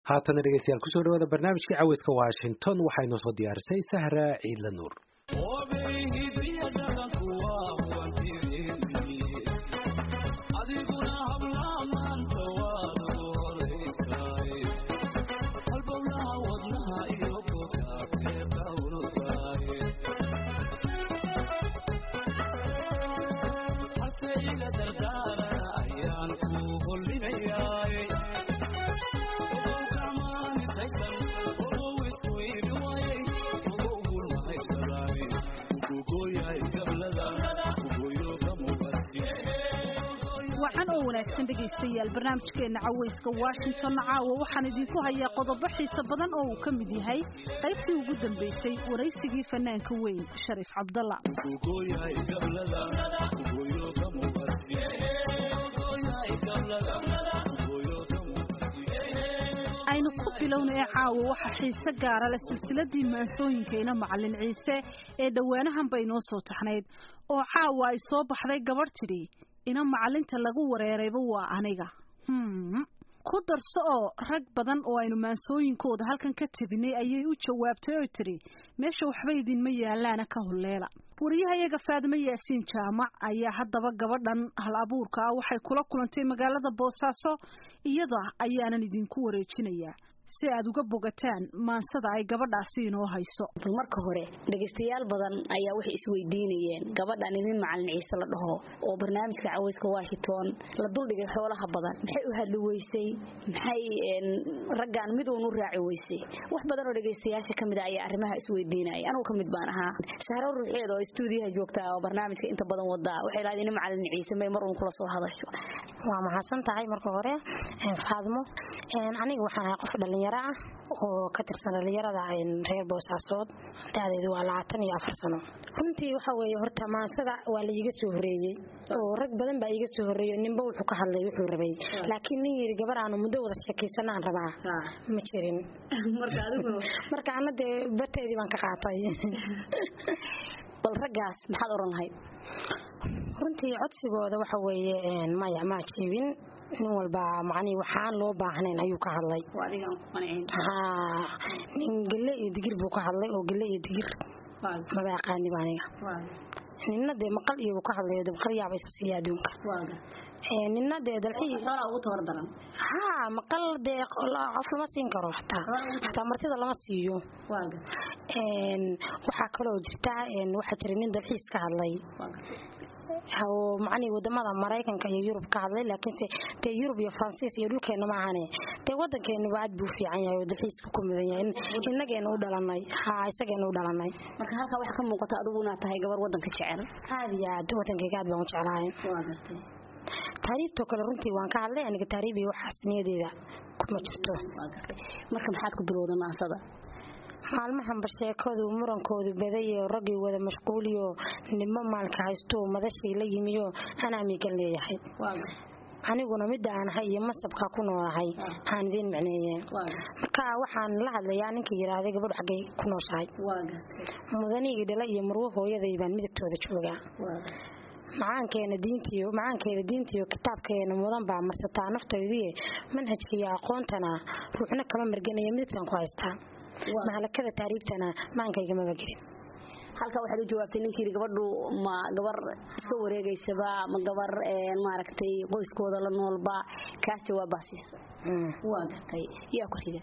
haatana dhegeystayaal kusoo dhawaada barnaamijkii caweyska washington waxaa inoo soo diyaarisay sahra ciidla nuur dhegeystayaal barnaamijkeena caweyska washington caawa waxaan idinku hayaa qodobo xiiso badan oo uu ka mid yahay qaybtii ugu dambeysay waraysigii fanaanka weyn shariif cabdalla aynu ku bilowna ee caawa waxaa xiise gaara leh silsiladii maansooyinkeena macalin ciise ee dhowaanahan bay noo soo taxnayd oo caawa ay soo baxday gabadh tidhi ina macalinta lagu wareerayba waa aniga ku darso oo rag badan oo aynu maansooyinkooda halkan ka tabinay ayay u jawaabtay oo tidhi meesha waxba idinma yaalaana ka hulleela wariyahayaga faadimo yaasiin jaamac ayaa haddaba gabadhan hal abuurka ah waxay kula kulantay magaalada boosaaso iyada ayaanan idinku wareejinayaa si aad uga bogataan maansada ay gabadhaasi inoo hayso marka hore dhegaystayaal badan ayaa waxay isweydiinayeen gabadhan inin macalin ciise la dhaho oo barnaamijka caweyska washington la duldhigay xoolaha badan maxay u hadli weysay maxay raggaan mid uun u raaci weysay wax badan oo dhegaystayaasha kamid a ayaa arrimaha isweydiinaya anugu kamid baan ahaa sahro ruuxeed oo stuudiyaha joogta oo barnaamijka inta badan wadaa waxay lahayd inin macalin ciise may mar uun kula soo hadasho waa mahadsan tahay marka hore faadmo aniga waxaan ahay qof dhalinyaro ah oo ka tirsan dhalinyarada reer boosaasood da'deedu waa labaatan iyo afar sano runtii waxa weeye horta maansada waa la iiga soo horeeyey oo rag badan baa iiga soo horeeyo ninba wuxuu ka hadlay wuxuu rabay laakiin nin yiri gabar aanu muddo wada sheekaysana aan rabaa ma jirin marka ana dee bateedii baan ka qaatay bal raggaas maxaad oran lahayd runtii codsigooda waxa weeye maya ma jiibin nin walba macnii waxaan loo baahnayn ayuu ka hadlay nin gelle iyo digir buu ka hadlay oo gelle iyo digir maba aqaaniba aniga ninna dee maqal iyo uu ka hadlayo de maqal yaaba isa siiya adduunka ninna dee ha maqal dee qof lama siin karo xataa xataa martida lama siiyo waxaa kaloo jirta waxaa jira nin dalxiis ka hadlay oo macnii wadamada maraykanka iyo yurub ka hadlay laakiinse dee yurub iyo faransiis iyo dhulkeena ma ahane dee wadankeenu aad buu fiican yahay oo dalxiisku ku mudan yahay inageena u dhalanay ha isageena u dhalanay marka halkaa waxaa ka muuqata adigu inaad tahay gabar wadanka jecel aad iyo aad wadankayga aad baan u jeclahay taariibtoo kale runtii waan ka hadlay aniga taariib iyo waxaas niyadeeda kuma jirto marka maxaad ku bilowda maasada maalmahanba sheekadu murankoodu badayo raggii wada mashquuliyo nimo maalka haysto madashay la yimiyo anaa miigan leeyahay aniguna midda aan ahay iyo masabka ku noolahay aan idiin micneeye marka waxaan la hadlayaa ninka yiraahday gabadh xaggay ku nooshahay mudanigii dhala iyo marwo hooyaday baan midabtooda joogaa macaankeena diintiyo macaankeeda diintiyo kitaabkeena mudan baa marsataa naftoodii manhajkiiyo aqoontana ruuxna kama marganaya midabtan ku haystaa mahalakada taariibtana maankayga maba gelin halkaa waxaad u jawaabtay ninkii yidhi gabadhu ma gabar iska wareegaysaba ma gabar maaragtay qoyskooda la noolba kaas jawaab baa siisa waa gartay yaa ku xiga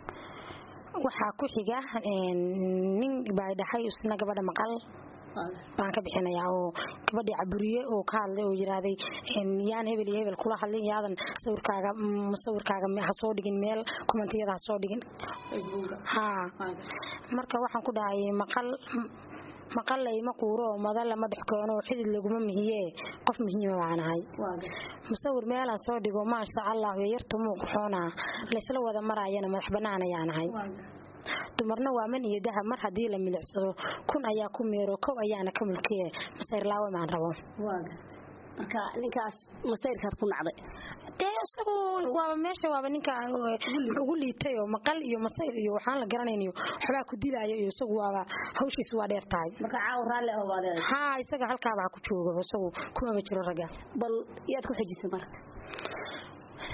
waxaa ku xiga nin baa dhaxay isna gabadha maqal baan ka bixinayaa oo gabadhii caburiye oo ka hadlay oo yiraahday yaan hebel iyo hebel kula hadlin yaadan sawirkaaga sawirkaaga ha soo dhigin meel kommentiyada ha soo dhigin ha marka waxaan ku dhahay maqal maqalay ma quuro oo madalla ma dhex keeno xidid laguma mihiye qof muhiima baan ahay musawir meelaan soo dhigo maasha allah yartu muu quxoona laysla wada maraayana madax bannaan ayaan ahay dumarna waa man iyo dahab mar haddii la milicsado kun ayaa ku meero kow ayaana ka mulkiye masayr laawe maan rabo marka ninkaas masayrkaad ku nacday dee isagu waaba meesha waaba ninka ugu liitay oo maqal iyo masayr iyo waxaan la garanaynayo waxbaa ku dilaayo iyo isagu waaba hawshiisu waa dheer tahay marka caaw raalli ah baad ha isaga halkaaba ha ku joogo isagu kumaba jiro ragga bal yaad ku xijisay marka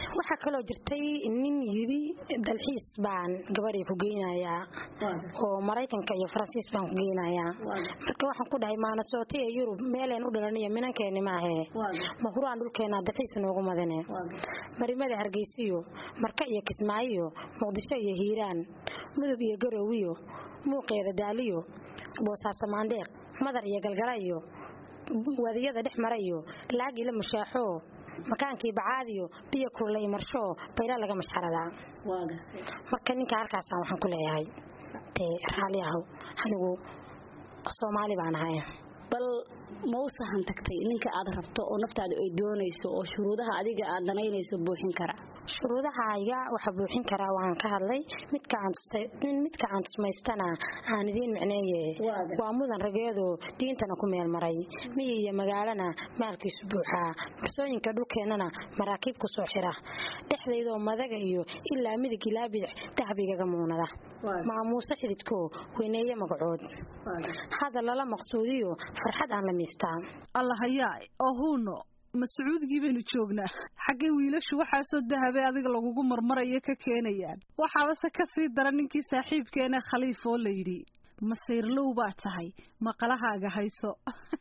waxaa kaloo jirtay nin yidhi dalxiis baan gabadhay ku geynayaa oo maraykanka iyo faransiis baan ku geynayaa marka waxaan ku dhahay maanasooti ee yurub meeleen u dhalaniyo minankeeni maahee ma huraan dhulkeenaa dalxiis noogu madane marimada hargeysiyo marka iyo kismaayiyo muqdisho iyo hiiraan mudug iyo garowiyo muuqeeda daaliyo boosaaso maandheeq madar iyo galgala iyo waadiyada dhex mara iyo laagii la mushaaxoo makaankii bacaadiyo biyo kurlay marshoo bayla laga mashxaradaa marka ninka halkaasaan waxaan ku leeyahay dee raalli ahow anigu soomaali baan ahay bal ma u sahan tagtay ninka aad rabto oo naftaada ay doonayso oo shuruudaha adiga aad danaynayso buuxin kara shuruudahayga waxa buuxin karaa waan ka hadlay midka aan tusmaystana aan idiin micneeye waa mudan rageedo diintana ku meel maray miyi iyo magaalana maalkiisu buuxaa barsooyinka dhulkeennana maraakiib ku soo xira dhexdaydoo madaga iyo ilaa midig ilaa bidix dahbigaga muunada maamuuse xididko weyneeye magacood hadal lala maqsuudiyo farxad aan la miistaa allahayaa oo huuno ma sacuudigii baynu joognaa xaggay wiilashu waxaasoo dahabee adiga lagugu marmarayo ka keenayaan waxaabase ka sii dara ninkii saaxiibkeena khaliif oo la yidhi masayrlow baa tahay maqalahaaga hayso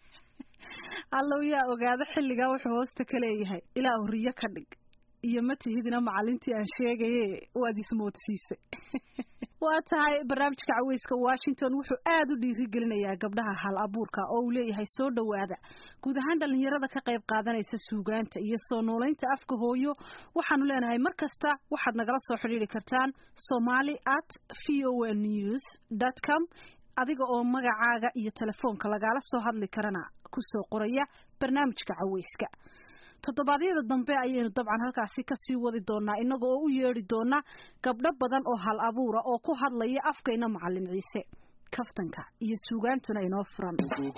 allow yaa ogaada xilligaa wuxuu hoosta ka leeyahay ilaa horiyo ka dhig iyo ma tihidina macalintii aan sheegaye waad ismoodsiisay waa tahay barnaamijka caweyska washington wuxuu aad u dhiirigelinayaa gabdhaha hal abuurka oo uu leeyahay soo dhowaada guud ahaan dhallinyarada ka qayb qaadanaysa suugaanta iyo soo noolaynta afka hooyo waxaanu leenahay mar kasta waxaad nagala soo xidhiiri kartaan somali at v o news dot com adiga oo magacaaga iyo telefoonka lagaala soo hadli karana kusoo qoraya barnaamijka caweyska toddobaadyada dambe ayaynu dabcan halkaasi kasii wadi doonaa inaga oo u yeedhi doona gabdho badan oo hal abuura oo ku hadlaya afkayna macalin ciise kaftanka iyo suugaantuna inoo furan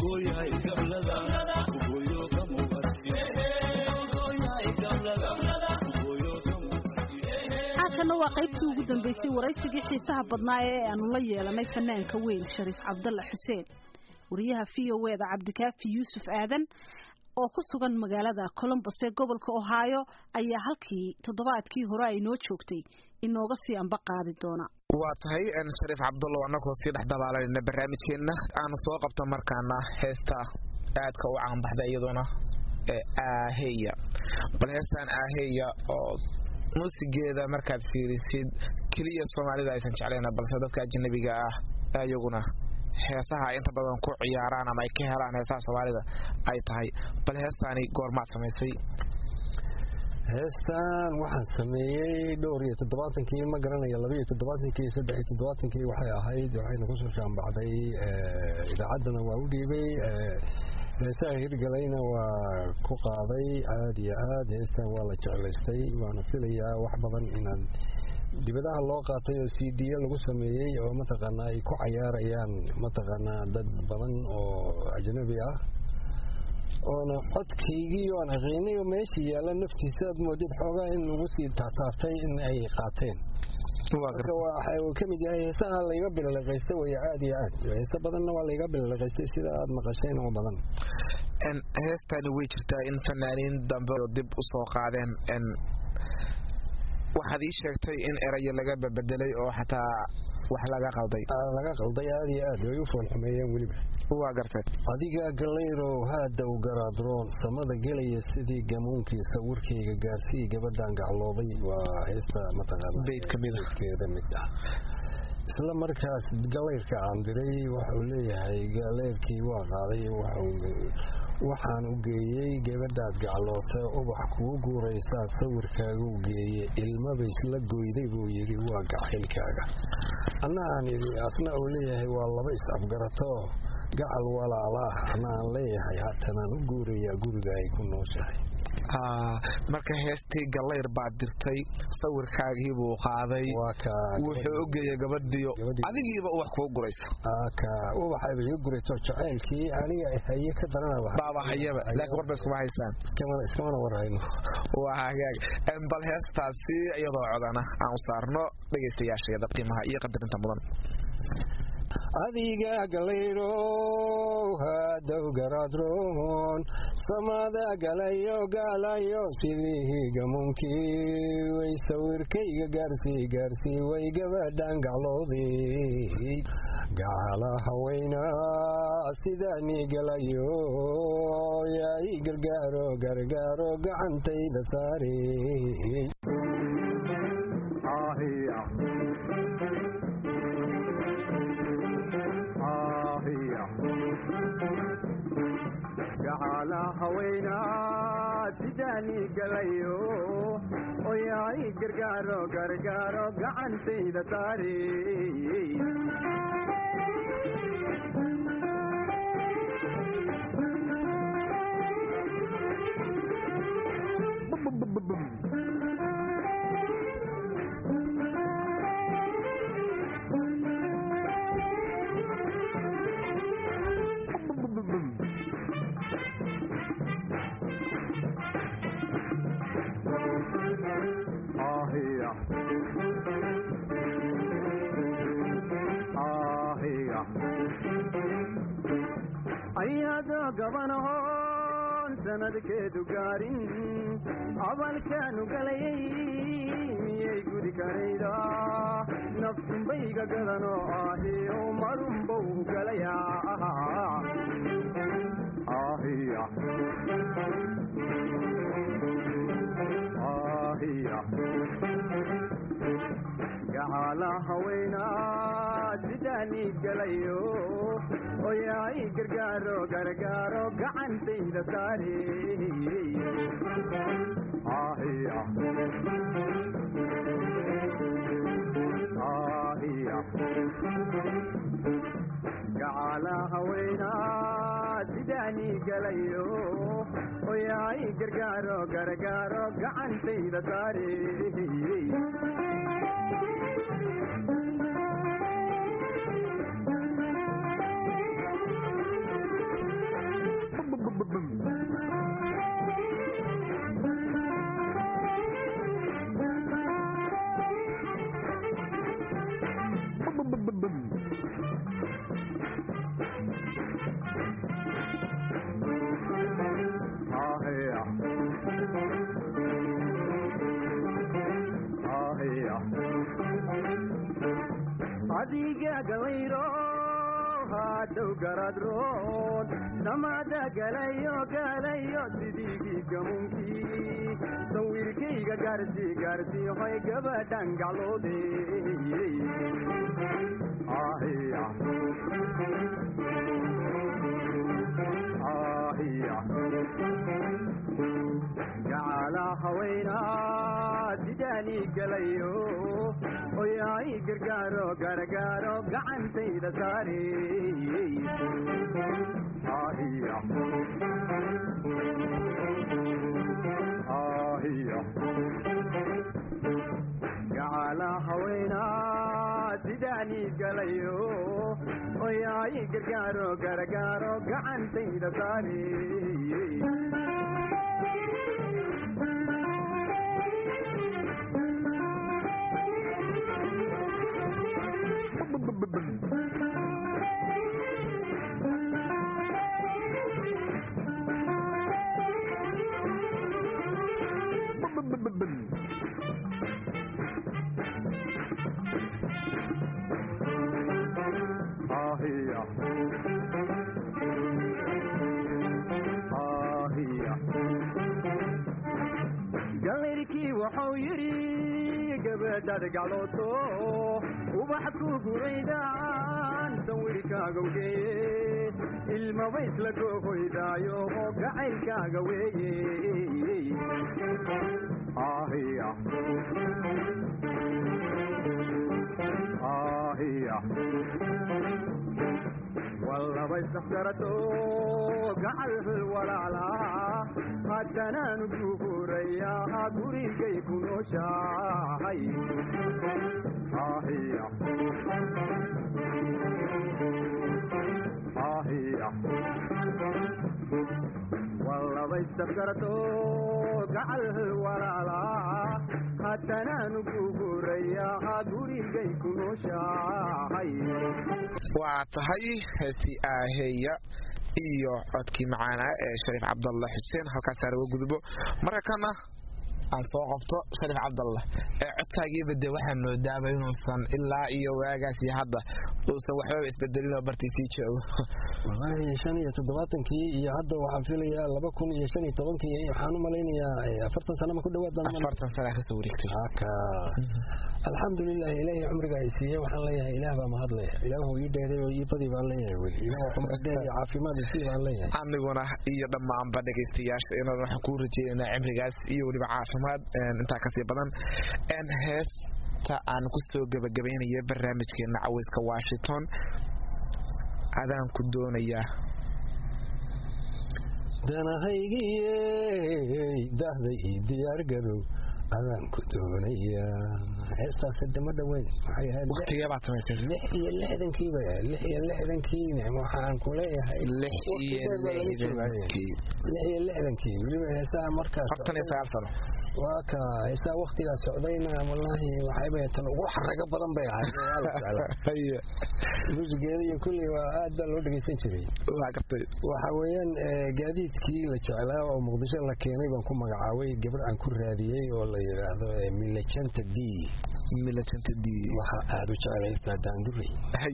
halkana waa qaybtii ugu dambeysay waraysigii xiisaha badnaa ee aanu la yeelanay fanaanka weyn shariif cabdalla xuseen wariyaha v o eda cabdikaafi yuusuf aadan oo ku sugan magaalada colombos ee gobolka ohio ayaa halkii toddobaadkii hore ay noo joogtay inooga sii amba qaadi doona waa tahay shariif cabdullow annagoo sii dhex dabaalanayna barnaamijkeenna aanu soo qabto markaana heesta aadka u caanbaxda iyadoona ee aaheya bal heestaan aaheya oo muusigeeda markaad fiirisid keliya soomaalida aysan jeclayna balse dadka ajanabiga ah ayaguna heesaha inta badan ku ciyaaraan ama ay ka helaan heesaha soomaalida ay tahay bal heestaani goormaad samaysay heestan waxaan sameeyey dhowr iyo toddobaatankii ma garanaya laba iyo toddobaatankii iyo saddex iyo toddobaatankii waxay ahayd waxayna kusoo shaanbaxday idaacaddana waa u dhiibay heesaha hirgalayna waa ku qaaday aad iyo aad heestan waa la jeclaystay waana filayaa wax badan inaad dibadaha loo qaatay oo c d lagu sameeyey oo mataqaanaa ay ku cayaarayaan mataqaanaa dad badan oo ajnabi ah oona codkaygii oan aqaynay oo meesha yaalla naftiisa aad moodid xoogaa in lagu sii taataabtay in ay qaateen marka waxa uu ka mid yahay heesaha layga bililiqaystay way aad iyo aad heese badanna waa layga bililiqaystay sida aad maqasheen oo badan heestani way jirtaa in fanaaniin dambe dib u soo qaadeen waxaad ii sheegtay in erayo laga babedelay oo xataa wax laga qalday laga qalday aad iyo aad way u foolxumeeyeen weliba waa gartay adiga galayrow haadaw garaadroon samada gelaya sidii gamuunkii sawirkayga gaarsii gabadhan gaclooday waa heesta mataqaana beyd kamidkeeda mid ah isla markaas galayrka aan diray waxuu leeyahay galeyrkii waa qaaday waxaan u geeyey gabadhaad gacloota ubax kuu guuraysaa sawirkaaguu geeye ilmaba isla goyday buu yidhi waa gacaylkaaga anna aan idhi asna uu leeyahay waa laba is-afgarato gacal walaalaah anna aan leeyahay haatanaan u guurayaa guriga ay ku nooshahay marka heestii galayr baad dirtay sawirkaagii buu qaaday wuxuu ogeeyay gabadhiyo adigiiba ubax kuu guraysa ubaxayba ii gurayso jacaylkii aniga haye ka daranbaaba hayaba laakiin warba iskuma haysaan iskamana warhayno waa hagaag bal heestaasi iyadoo codana aan u saarno dhegaystayaasheeda qiimaha iyo qadarinta mudan adiga galayrow hadow garadroon samada galayo gaalayo sidii gamunkii way sawirkayga gaarsii gaarsii way gabadhan gacloodii gacala haweyna sidaanii galayo yaay gargaaro gargaaro gacantayda saari gacala haweyna sidaanii galayo oyaay gargaaro gargaaro gacantayda saari ayaado gabanahoon sanadkeedu gaarin abalkaanu galayay miyay gudi karayda naftunbayga gadanoo ahi oo marunbow galayaa ahiya ahiya gacala haweyna sidaanii galayo oyaay gargaaro gargaaro gacantayda saari ahiya ahiya gacala haweyna sidaanii galayo oyaay gargaaro gargaaro gacantayda saari adiga galayro hadow garadroon samada galayo galayo sidiigii gamunkii sawirkayga gaarsi gaarsi hoy gabadhan gacloode ahiya ahiya gacala haweyna sidaanii galayo oyaay gargaaro gargaaro gacantayda saari ahiya ahiya gacala haweyna sidaanii galayo oyaay gargaaro gargaaro gacantayda saari ahiya ahiya gallayrkii wuxuu yidhi gabadhaad gaclooto ubax ku guraydaan sawirkaaga geeye ilmaba isla goohoydaayo oo gacaylkaaga weeye ahiya ahiya wallaba isdhaxgarato gacal walaala haddanaanu guhurayaa gurigay ku nooshahay ahiya ahiya wallaba isdhaxgarato gacal walaala haddanaanu guhurayaa gurigay ku nooshahay waa tahay heesi aaheeya iyo codkii macaanaa ee shariif cabdalla xuseen halkaasaa laga gudbo marka kana aan soo qabto shariif cabdalla ee codkaagiiba dee waxaa moodaaba inuusan ilaa iyo waagaas iyo hadda uusan waxbaba isbedelinoo bartii sii joogo wallaahi shan iyo toddobaatankii iyo hadda waxaan filayaa laba kun iyo shan iyo tobankii waxaan u malaynayaa afartan sano ma ku dhawaad baan afartan sana kasoo wareegtay haka alxamdulilah ilaahay cumriga ay siiyey waxaan leeyahay ilaah baa mahadle ilaahu ii dheeray oo ii badi baan leeyahay weli ilaah cumri dheer iyo caafimaad isii baan leeyahay aniguna iyo dhammaanba dhegaystayaasha inaan waxaan kuu rajeynaynaa cimrigaas iyo weliba caafimaad intaa kasii badan heesta aan ku soo gebagabaynayo barnaamijkeena caweyska washington adaan ku doonayaa danahaygiyey dahday ii diyaargarow adaan ku doonayaa heestaas dama dhoweyn waxay ahayd waqtigee baad samaysay lix iyo lixdankii bay ahayd lix iyo lixdankiina waxaan ku leeyahay lix iyo lixdankii lix iyo lixdankii weliba heesaha markaas afartan iyo sagaal sano waa ka heesaha waqtigaas socdayna wallaahi waxayba tan ugu xarago badan bay ahayd waa la jeclaa musigeeda iyo kulli waa aad baa loo dhegeysan jiray waa gartay waxa weeyaan gaadiidkii la jeclaa oo muqdisho la keenay baan ku magacaabay gabar aan ku raadiyey oo la yidhaahdo milacenta d milacenta d waxa aad u jeclaystaa daanduri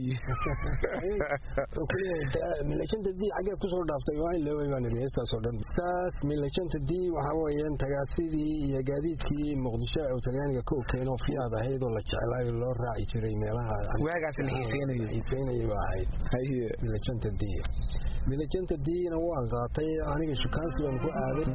milacenta d xaggeed kusoo dhaaftay waa in leeway baan idhi heestaas oo dhan saas milacenta d waxa weeyaan tagaasidii iyo gaadiidkii muqdisho oo talyaaniga kow keenoo fiyaad ahayd oo la jeclaayo loo raaci jiray meelaha waagaas la xiiseynayo xiiseynayay baa ahayd milacenta d milacenta d-na waan qaatay aniga shukaansi baan ku aaday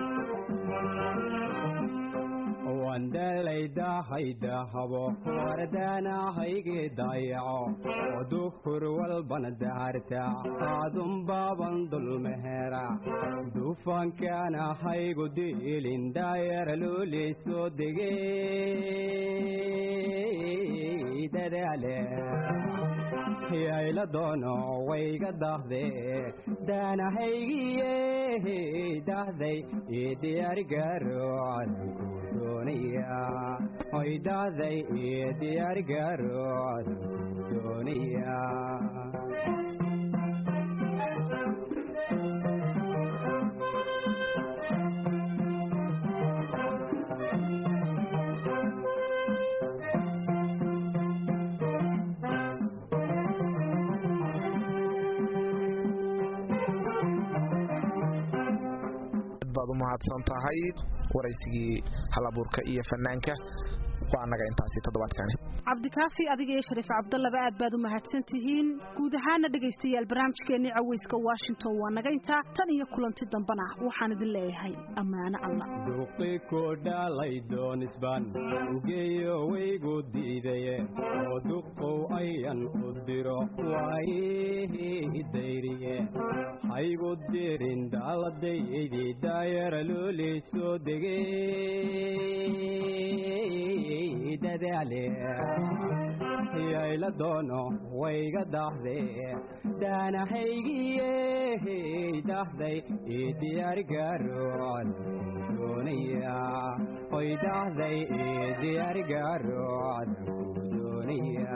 wandalaydahaydaahabo wardaanahayge dayaco oduhur walbana daharta aadunbaaban dulmehera dufankaanahaygu diilin daayara luuliisoo degey dadaale yayla doono wayga dahde daanahaygiye dahday ii diyaarigaro cadanku doonaya oy dahday ii diyaarigaro cadanku doonaya baad u mahadsan tahay waraysigii halabuurka iyo fanaanka waa naga intaasi toddobaadkani cabdikaafi adiga iyo shariif cabdallaba aad baad u mahadsan tihiin guud ahaana dhegaystayaal barnaamijkeennii caweyska washington waa naga intaa tan iyo kulanti dambana waxaan idin leeyahay ammaano alla duqi ku dhalay doonisbaan ugeeyo waygu diidaye oo duqow ayan u diro waayihii dayriye haygu dirin daaladaydii daayara looley soo degey dadaale yayla doono wayga dahde daanahaygiye dahday ii diyaarigaro cadanku doonaya oy dahday ii diyaarigaro cadanku doonaya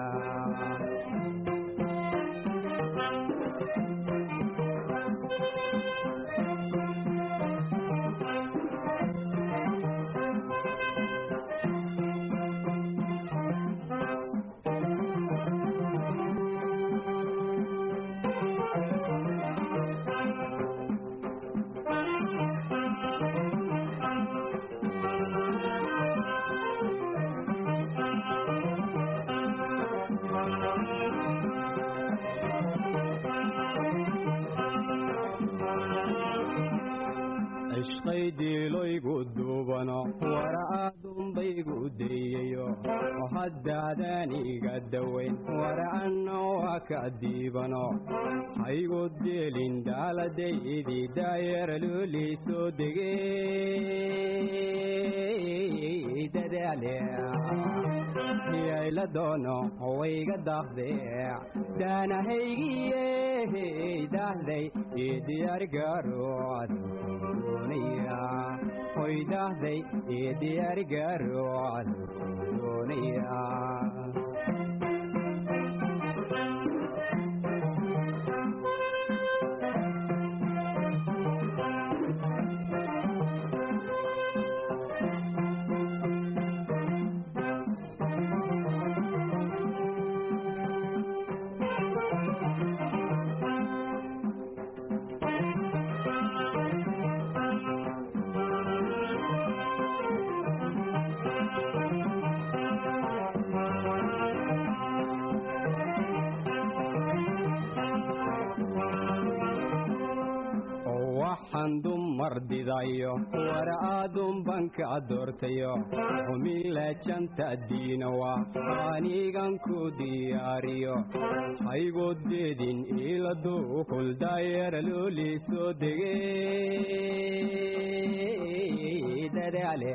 cishqaydiiloygu duubano wara aadunbaygu dayayo oo haddaadan iga dawayn wara anna waa ka diibano haygu dielin daaladaydii daayara loolii soo degey dadaale yayla doono wayga dahde daanahaygiye dahday ii diyaarigaro cadanku doonaya oy dahday ii diyaarigaro cadanku doonaya inaan dumar didayo war aadun banka doortayo xumile janta diinawa anigan ku diyaariyo haygodeedin iladu kuldayara looli soo degey dadaale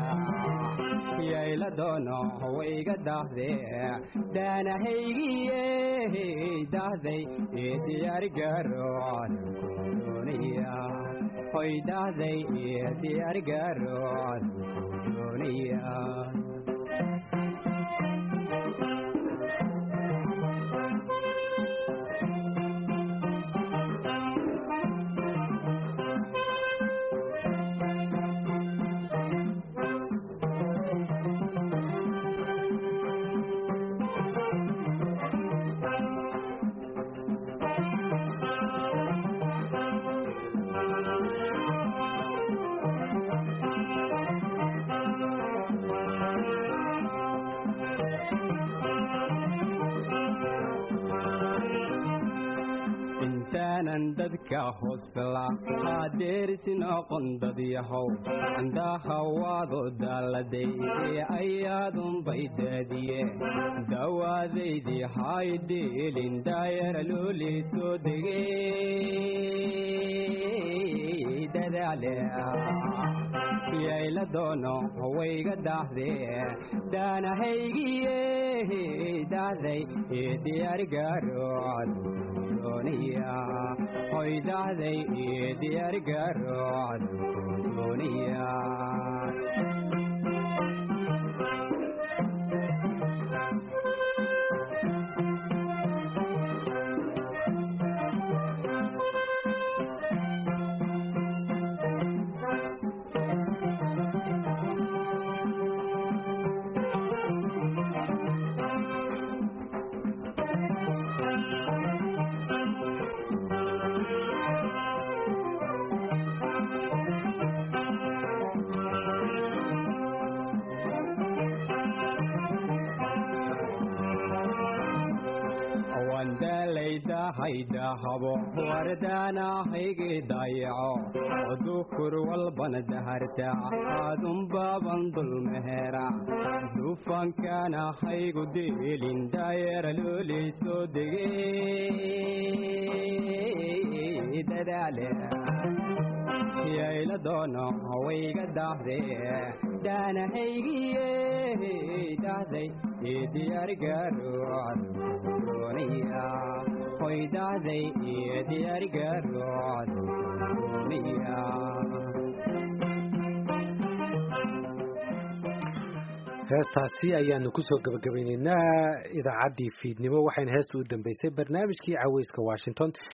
yayla doono wayga dahde daanahaygiye dahday ee diyaargaroon doonaya hoy dahday ee diyaargaroon doonaya intaanan dadka hosla hadeerisin oqon dadyahow andahawaado daaladay ee ayaadunbay daadiye dawaadaydii haydheelin daayara loolii soo degey dadaale yayla doono wayga daahdee daanahaygiye dahday ee diyaargaroon dooniya hoy dahday ee diyaargaroon dooniya haydahabo wardaanahaygi dayaco dukur walbana daharta aadunbaaban dulmehera dufankana haygu deelin daayara loolii soo degey dadaale yayla doono wayga dahde daanahaygiye dahday ee diyaargaroon dooniya hoy dahday ee diyaargaroon dooniya heestaasi ayaanu kusoo gabagabaynaynaa idaacaddii fiidnimo waxayna heesta u dambeysay barnaamijkii caweyska washington